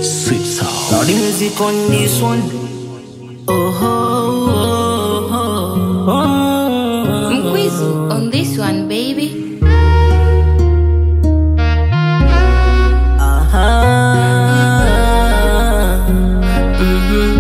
Sweet sound. Now the music on this one. Oh, oh, oh, oh. Mkwizu on this one baby Aha. Mhm.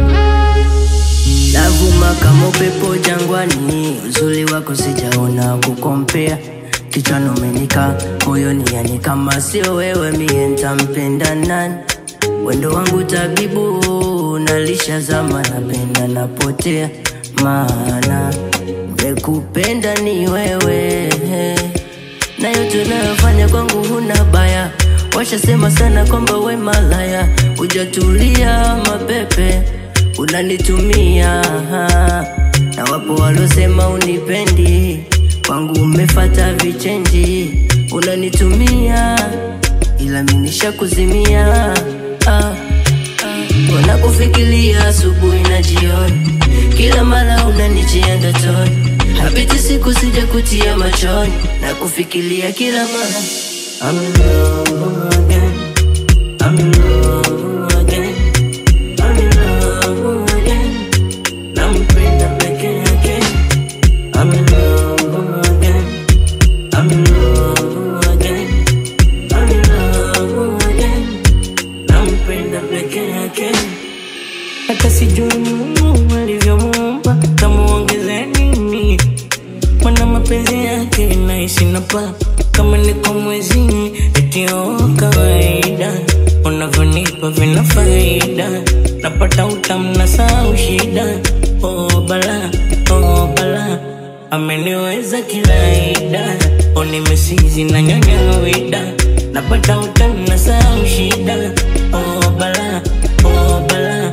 Navuma kama upepo jangwani, uzuri wako sijaona kukompea. Kichwani umenika moyoni, yani kama sio wewe mie ntampenda nani? Wendo wangu tabibu, nalisha zama, napenda napotea, maana mekupenda ni wewe na yote unayofanya kwangu huna baya. Washasema sana kwamba we malaya, hujatulia mapepe unanitumia, na wapo walosema unipendi, kwangu umefata vichenji, unanitumia ila minisha kuzimia ah, ah. Wanakufikiria asubuhi na jioni, kila mara unanijia ndotoni, hapiti siku sija kutia machoni, na kufikiria kila mara I'm in love again. I'm in love again. I'm in love again. Nampenda peke yake. I'm in love again. I'm in love again. I'm in love again. Nampenda peke yake. Hata sijui Mungu alivyomuumba kamuongeze nini, mana mapenzi yake naishi na pa kama niko mwezini, eti oh, kawaida unavyonipa vina faida, napata utamu na sau shida. Oh bala, oh bala, ameniweza kilaida, oh nimesizi na nyanya wida, napata utamu na sau shida. Oh bala, oh bala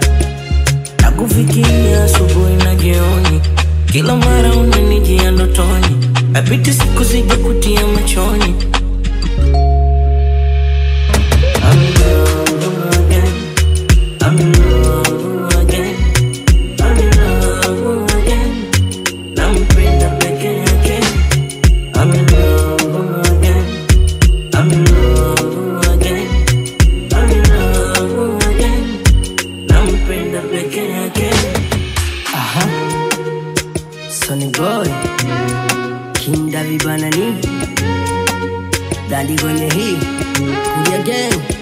Nakufikiria asubuhi na jioni, kila mara unanijia ndotoni, apiti siku sija kutia machoni. I'm in love again. I'm in love again. I'm in love again. Nampenda peke yake. I'm in love again. I'm in love again. I'm in love again. Nampenda peke yake. Aha. Sonny Boy. King Davi Banani. Dadi kwenye hii. Kuja gang.